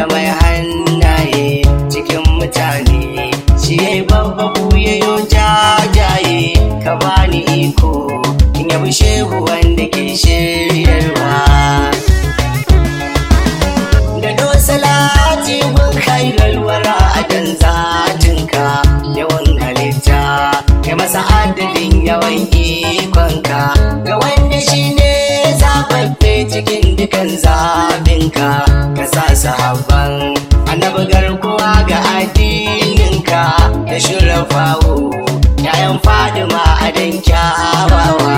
da mai hannaye cikin mutane shi ya babba buyayo jajaye ka bani iko in yabi shehu wanda ke shiryarwa da dosalati mun kai galwara a dan zatinka yawan halitta kai masa adadin yawan ikonka ga wanda shi ne zababbe cikin dukan zabinka ka sa sahabban annabi garkuwa ga addininka da shirafawo yayan fadima a dan kyawawa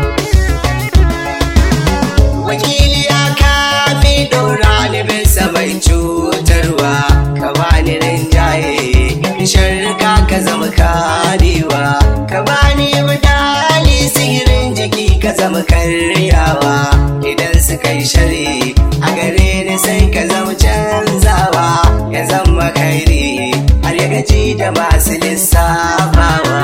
wakili ya kafi ɗora ni bisa mai cutarwa ka bani rinjaye sharrika ka zama karewa ka bani wadali sihirin jiki ka zama karyawa idan suka yi shari a gare ni sai ka zama canzawa ya zama kairi har ya gaji da masu lissafawa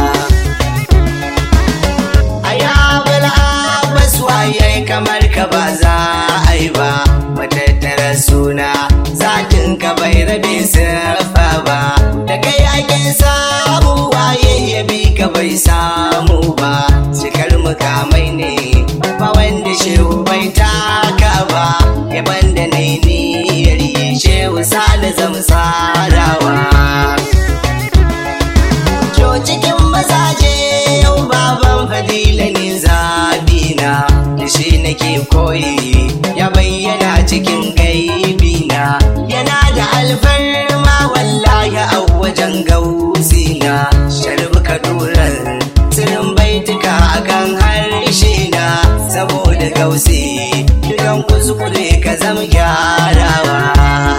a yawon abbas waye kamar ka ba za a yi ba matattara suna zatin ka bai rabe siffa ba da kai ake samu waye ya bi ka bai samu ba cikar mukamai ne ba wanda shehu bai taka ba yaban da ne niyyar yi shehu sale zamsarawa To cikin mazaje yau baban fadila ne zabina da shi nake koyi ya bayyana cikin gaibina yana da alfarma wallahi a wajen gausina sharbi kadurar tsirin baituka akan harshe na saboda gausi dukan kuskure ka zama gyarawa